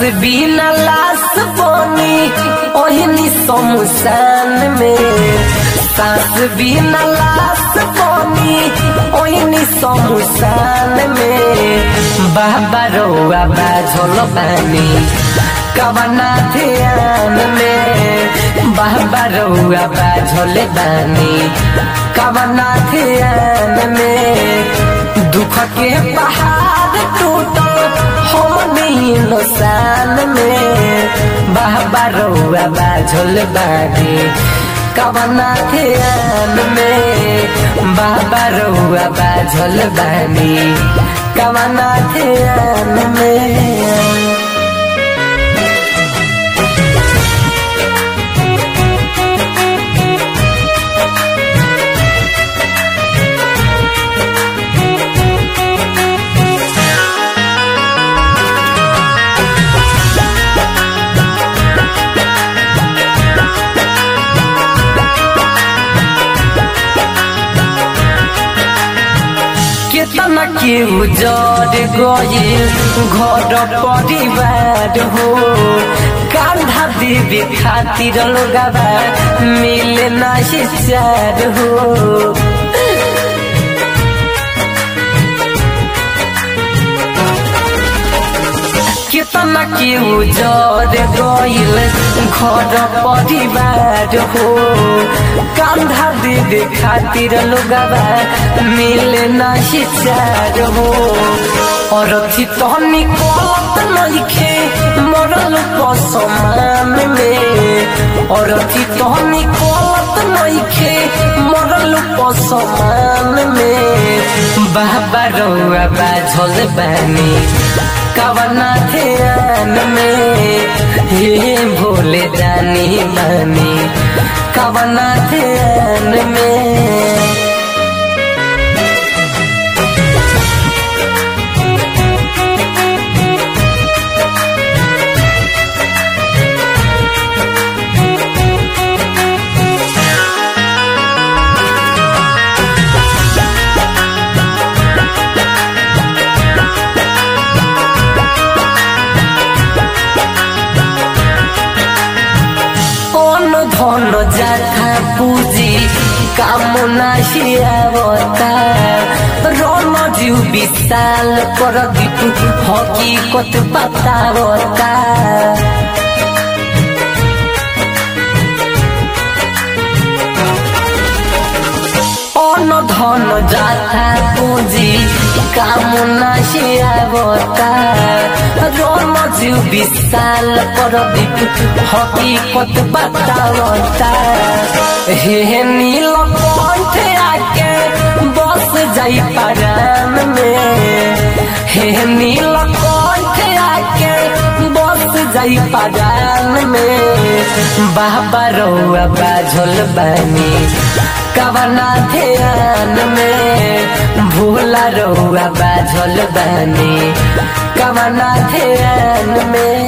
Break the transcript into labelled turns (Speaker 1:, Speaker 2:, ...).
Speaker 1: बिना लाश बनी ओहनी शमशान में सास बिना लाश बनी ओहनी शमशान में बाबा रौआ बाझल बानी कवना ध्यान में बाबा रौआ बाझल बानी कवना ध्यान में दुख के पहाड़ टूटल हमनी नुसान में बाबा रौआ बाझल बानी कवना ध्यान में बाबा रौआ बाझल बानी कवना ध्यान में केतना के उजड़ गइल घर परिवार हो कांधा देवे खातिर लोगवा मिले नाही चार हो केतना के उजड़ गइल घर परिवार हो कांधा देवे खातिर लोगवा मिले नाही चार हो और थी तहनी कोलत नइखे मरल पसमान में और थी तहनी कोलत नइखे मरल पसमान में बाबा रौआ बाझल बानी कवना ध्यान में हे भोले जानी बानी कवना ध्यान में অন ধন যাথা পুঁজি কামনা শিয়াবতা রণ জিউ বিশাল কর দিতু হকিকত পাতাবতা অন ধন যাথা পুঁজি কামনা শিয়াবতা রণ জিউ বিশাল কর দিতু হকিকত বাতাবতা হে নীল কণ্ঠে আকে বস যাই পারাম মে হে নীল কণ্ঠে আকে বস যাই পারাম মে বাবা রৌआ बाझल बानी कवना ध्यान में भूला रौआ बाझल बानी कवना ध्यान में